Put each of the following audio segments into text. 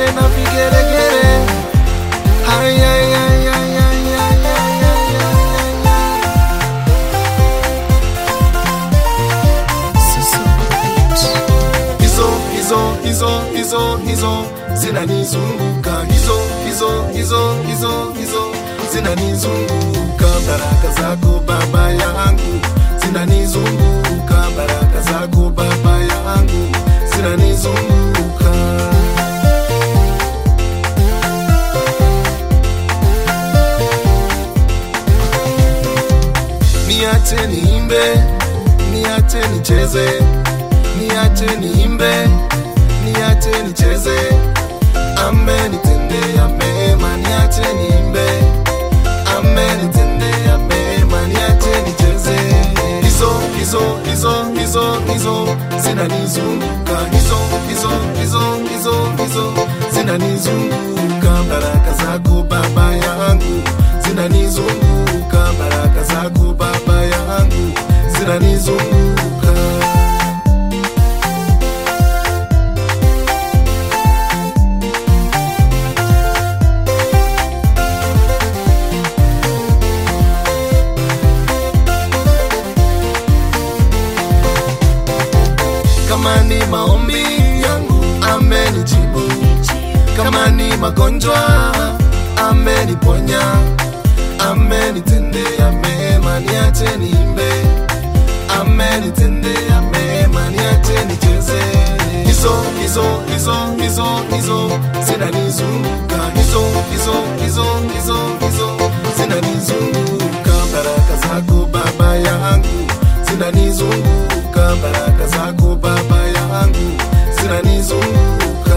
na vigeregere. Ay, ay, ay, ay, ay, ay, ay, ay, ay, ay. Hizo, hizo, hizo, hizo, hizo zinanizunguka, hizo, hizo, hizo, hizo, hizo zinanizunguka. Baraka zako Baba yangu zinanizunguka, baraka zako Baba yangu zinanizunguka. Niache niimbe, niache nicheze, niache niimbe, niache nicheze. Amenitendea mema, niache niimbe, amenitendea mema, niache nicheze. Hizo hizo hizo hizo hizo zinanizunguka, hizo hizo hizo hizo hizo zinanizunguka. Baraka zako Baba yangu zinanizunguka, baraka zako Baba yangu zinanizunguka. kama ni maombi yangu amenijibu, kama ni magonjwa ameniponya, amenitendea mema, niache niimbe, amenitendea mema, niache nicheze. Hizo hizo hizo hizo hizo zinanizunguka, hizo hizo hizo hizo hizo zinanizunguka, baraka zako Baba yangu zinanizunguka, baraka zako Baba yangu zinanizunguka.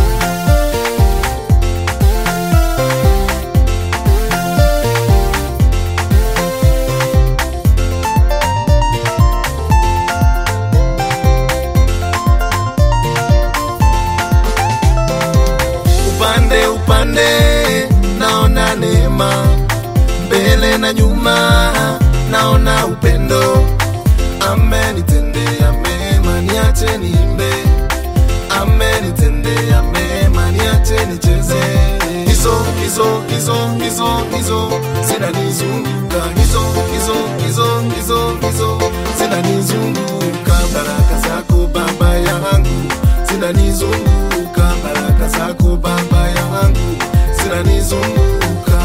Upande upande naona neema, mbele na nyuma naona upendo amenitendea mema, niache niimbe, amenitendea mema, niache nicheze. Hizo hizo hizo hizo hizo zinanizunguka, hizo hizo hizo hizo hizo zinanizunguka, baraka zako Baba yangu zinanizunguka, baraka zako Baba yangu zinanizunguka.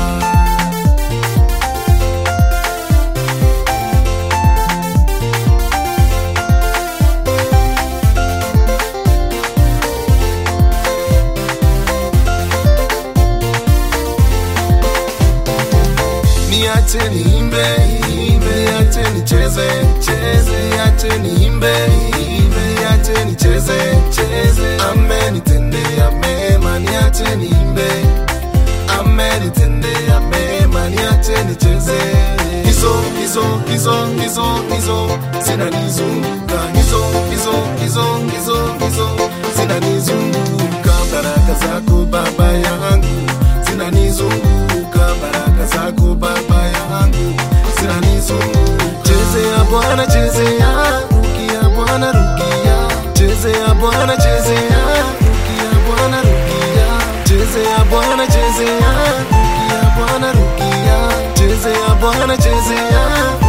niache niimbe, niimbe, niache nicheze, cheze, niache niimbe, niimbe, niache nicheze, cheze. Amenitendea mema, niache niimbe, amenitendea mema, niache nicheze. Hizo hizo hizo hizo hizo zinanizunguka, hizo hizo hizo hizo hizo zinanizunguka, baraka zako Baba yangu zinanizunguka, baraka zako Baba yangu zinanizunguka. Chezea Bwana, chezea, rukia Bwana, rukia, chezea Bwana, chezea, rukia Bwana, rukia, chezea Bwana, chezea, rukia Bwana, rukia, chezea Bwana, chezea